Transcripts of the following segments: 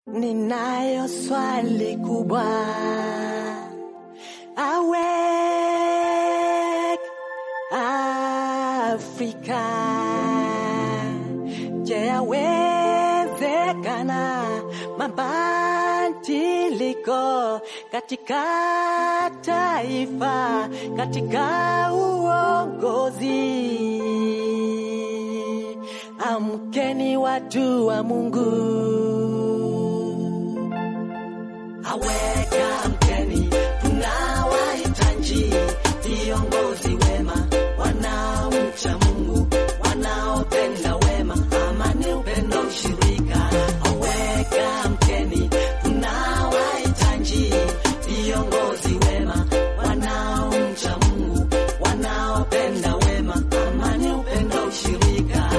Ninayo swali kubwa. Awake Afrika. Je, yawezekana mabadiliko katika taifa, katika uongozi? Amkeni watu wa Mungu. Aweka mkeni, tunawahitaji viongozi wema, wanaomcha Mungu, wanaopenda wema, amani, upendo, ushirika. Aweka mkeni, tunawahitaji viongozi wema, wanaomcha Mungu, wanaopenda wema, amani, upendo, ushirika.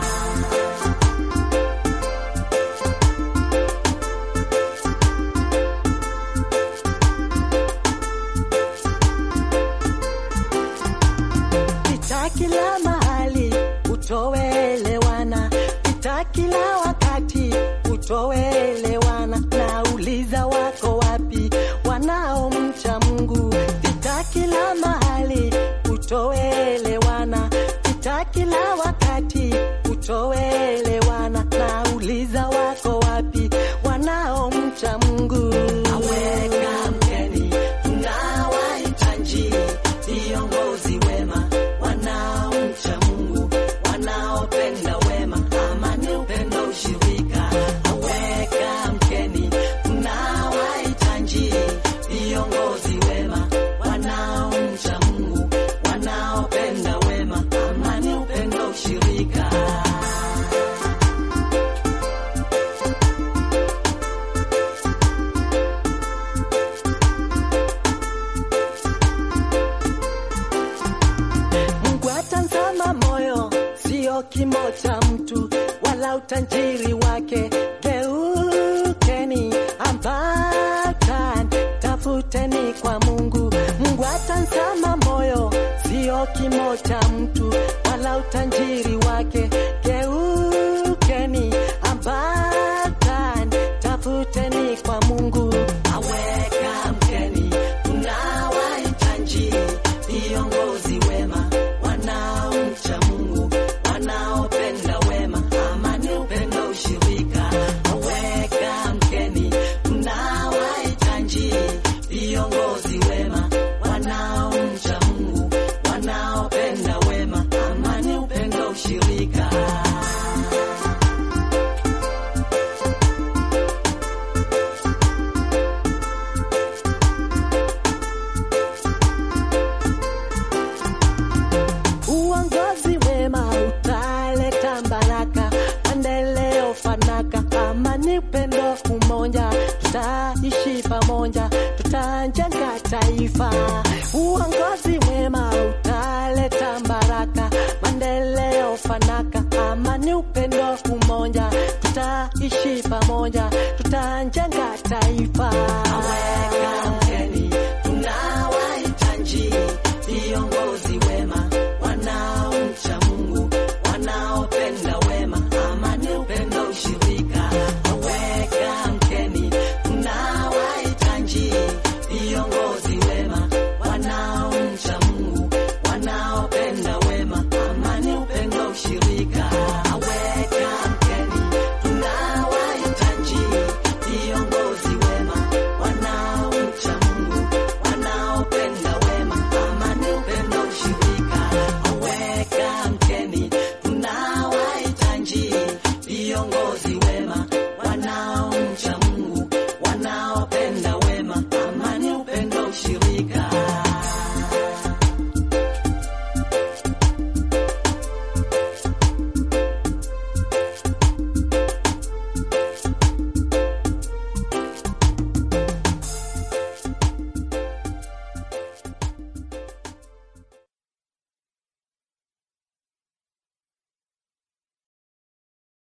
Pita kila mahali utoelewana, pita kila wakati utoelewana. Nauliza wako wapi wanaomcha Mungu? Pita kila mahali utoelewana, pita kila wakati utoelewana. Nauliza wako wapi wanaomcha Mungu? Aweka mkeni, tunawahitaji viongozi wema wanaomcha Mungu, wanaopenda wema, amani, upendo, ushirika. Aweka mkeni, tunawahitaji viongozi wema wanaomcha Mungu, wanaopenda wema, amani, upendo, ushirika. Mungu atazama moyo, sio kimo cha mtu wala utajiri wake. Geukeni ambatan, tafuteni kwa Mungu. Mungu atazama moyo, sio kimo cha mtu wala utajiri wake. Geukeni ambatan, tafuteni kwa Mungu. Aweka mkeni, tunawahitaji viongozi wema wanaomcha Mungu, wanaopenda wema, amani, upendo, ushirika. Aweka mkeni, tunawahitaji viongozi wema wanaomcha Mungu, wanaopenda wema, amani, upendo, ushirika. Uongozi wema utaleta baraka, maendeleo, fanaka, amani, upendo, umoja. Tutaishi pamoja, tutajenga taifa. Uongozi wema utaleta baraka, maendeleo, fanaka, amani, upendo, umoja. Tutaishi pamoja, tutajenga taifa. Aweka